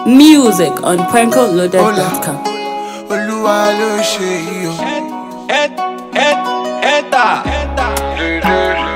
Music on prankoloaded.com. olúwa ló ṣe yìí o. Eta.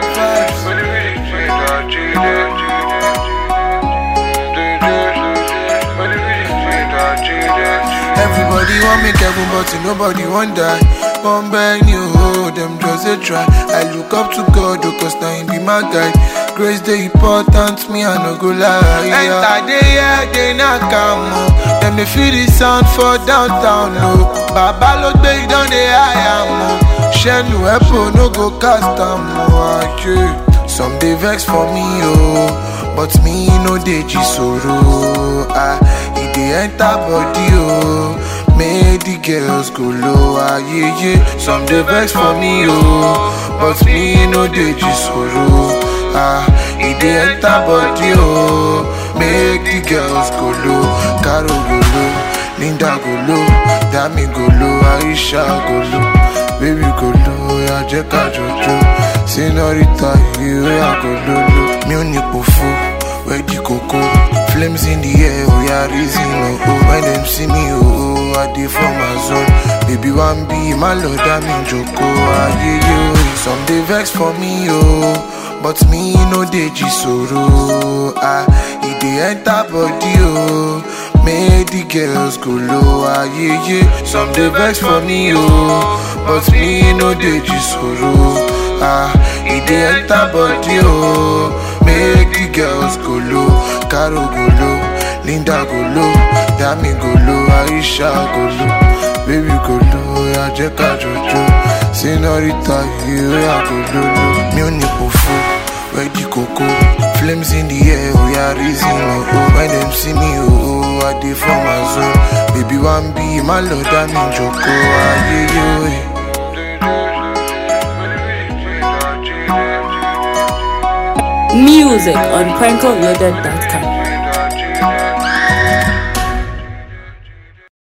Everybody want make heaven, but nobody want die. One beg you, oh, them just a try. I look up to God, oh, cause now he be my guide. Grace the important, me I no go lie. Enter the air, they not come, oh. Them they feel the sound for downtown, no. Baba look back down the high, am, oh. Shenu Epo no go cast am, oh, ah, yeah. Some dey vex for me, oh, but me no dey sorrow. Ah, e dey enter body, oh. Make the girls go low, ah, yeah, yeah. Some dey vex for me, oh, but me no dey sorrow. Ah, e dey enter body, oh. Make the girls go low, Caro go low, Linda go low, Dami go low, Aisha go low, baby go low, ya jẹ́ ká jọjọ́. Senorita, you are go lolo. Mi ò ní pòfo, where the coco. Flames in the air, oh yeah, reason oh oh. When them see me, oh oh, I dey for my zone. Baby one be my lord, I'm in joko. Ah yeah yeah, some dey vex for me, oh. But me no dey jisoro. Ah, e dey enter body, oh. Make the girls go low, ah yeah yeah. Some dey vex for me, oh. But me no dey jisoro. Ah, e dey enter body oh. Make the girls go low, Caro go low, Linda go low, Dami go low, Aisha go low, baby go low, ya jẹ́ ká jọjọ́. Senorita, you ya go low, mi ò ní pòfo, where the coco. Flames in the air, oh yeah, reason oh oh. When them see me, oh oh, I dey for my zone. Baby one be my lord, I'm in joko, ah yeah yeah. Music on prankoloaded.com.